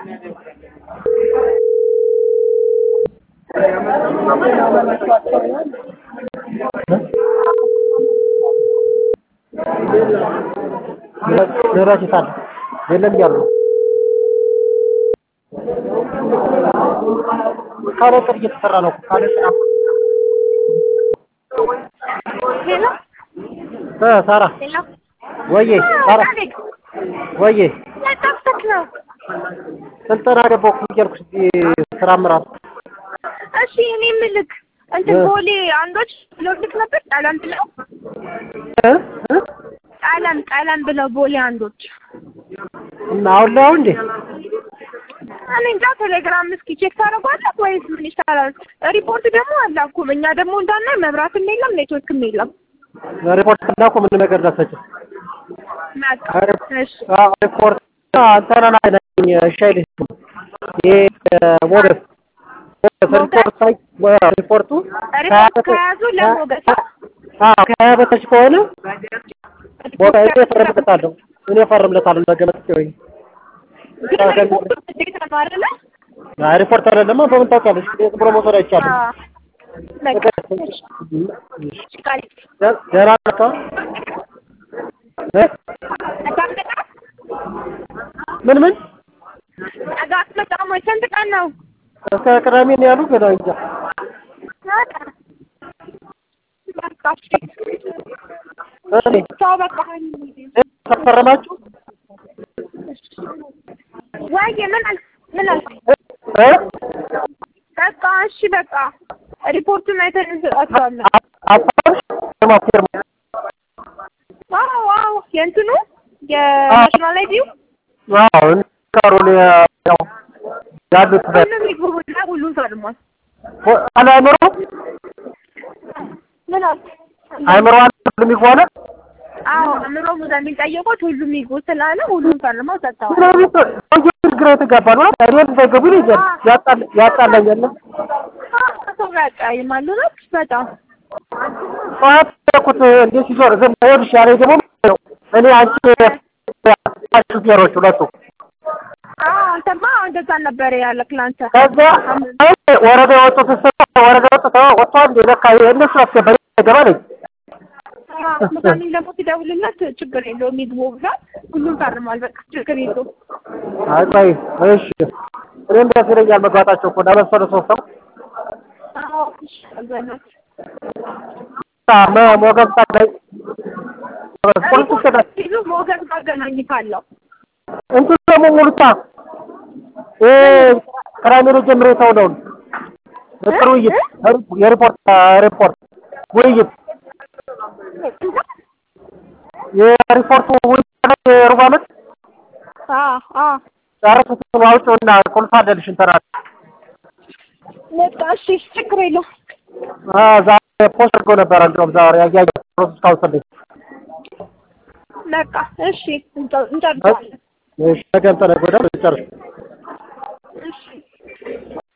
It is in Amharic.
ምህረት የት አለ? የለም እያሉ ነው። ካለ ጥር እየተሰራ ነው እኮ ካለ ጥር ሄሎ እ ሳራ ሄሎ ወዬ ሳራ አቤት ወዬ ያጣፍተክ ነው ስልጠና ገባሁ እኮ እያልኩሽ እዚህ ስራ አመራር እሺ እኔ የምልክ እንትን እ ቦሌ አንዶች ብለውልክ ነበር ቀለም ብለው እ እ ቀለም ቀለም ብለው ቦሌ አንዶች እና አሁን ላይ አሁን እንዴ እኔ እንጃ ቴሌግራም እስኪ ቼክ ታደርጓለህ ወይስ ምን ይሻላል? ሪፖርት ደግሞ አላኩም። እኛ ደግሞ እንዳናይ መብራትም የለም ኔትወርክም የለም። ሪፖርት እና እኮ ምን ነገር ደረሰችው በቃ እሺ ሪፖርት አንተና ነኝ ሻይል ይሄ ሞገስ ሪፖርት ሳይ ሪፖርቱ ሪፖርት ከያዙ ለሞገስ አዎ ከሀያ በታች ከሆነ ሞገስ እኔ እፈርምለታለሁ እኔ እፈርምለታለሁ ነገ መጥቼ ወይ ግን ሪፖርቱ ግዴታ ነው አይደለ? አይ ሪፖርት አይደለማ በምን ታውቂያለሽ? ዝም ብሎ መውሰድ አይቻልም። አዎ በቃ እሺ እሺ ቃል ደ- ደህና ነህ? እ? አታምጣ ምን ምን ነገ አትመጣም ወይ? ስንት ቀን ነው? እስከ ቅዳሜ ነው ያሉ ገና እንጃ። በቃ በቃ እሺ እኔ ቻው በቃ ተፈረማችሁ ወይ ምን አልክ ምን አልክ? እ? በቃ እሺ በቃ ሪፖርቱን አይተን እንሰጣቸዋለን። አፋር ማፍር ዋው ዋው የእንትኑ የናሽናል አይዲው አዎ ካሮል ያው ያሉት በ ሁሉም ይግቡና ሁሉም ፈርሟል። አለ አይምሮ ምን አልክ? አይምሮ አለ ሁሉም ይጓላል አዎ አእምሮ ሙዛ የሚጠየቁት ሁሉም ይግቡ ስላለ ሁሉም ፈርመው ሰጥተዋል። ስለዚህ ሰውዬው ግራ የተጋባ ነው አይደል እንዳይገቡ ይላል ያጣል ያጣላኛል ሰው ጋር ያቀያይማሉ ነው በጣም ጠዋት ያልኩት እንዴት ሲዞር ዝም ይኸውልሽ ያለኝ ደግሞ ነው እኔ አንቺ ሹፌሮች ሁለቱ አዎ አንተማ እንደዛ ነበር ያለክ ላንተ ከዛ አይ ወረዳ የወጡት ስ ወረዳ የወጡት ወጥቷል እንደ ለካ እነሱ አስገባኝ ገባ ነኝ ምሳሌ ደግሞ ሲደውልለት ችግር የለውም ይግቡ ብሏል። ሁሉም ፈርሟል። በቃ ችግር የለውም። አይ ቆይ እሺ እኔም ደስ ይለኛል መግባታቸው እኮ ለመሰለ ሶስት ሰው አዎ እሺ አልበላት መ- ሞገስ ታጋይ ፖሊስ ይሰዳል ሲሉ ሞገስ ጋር አገናኝታለሁ። እንትን ደግሞ ሙሉታ ይሄ ክራይሜሪ ጀምሬ ሰው ነው ምክር ውይይት የሪፖርት ሪፖርት ውይይት የሪፖርቱ ውይይት የሩብ ዓመት አዎ አዎ ጨረሱት አውጪውና ቁልፍ አለልሽ እንትና በቃ እሺ ችግር የለውም። ዛሬ ፖስት አድርጎ ነበረ እንደውም ዛሬ ያያ ፕሮሰስ ካውንስል በቃ እሺ እንጨ- እንጨርሳለን። እሺ ነገ እንትን ወደ ጨርሽ እሺ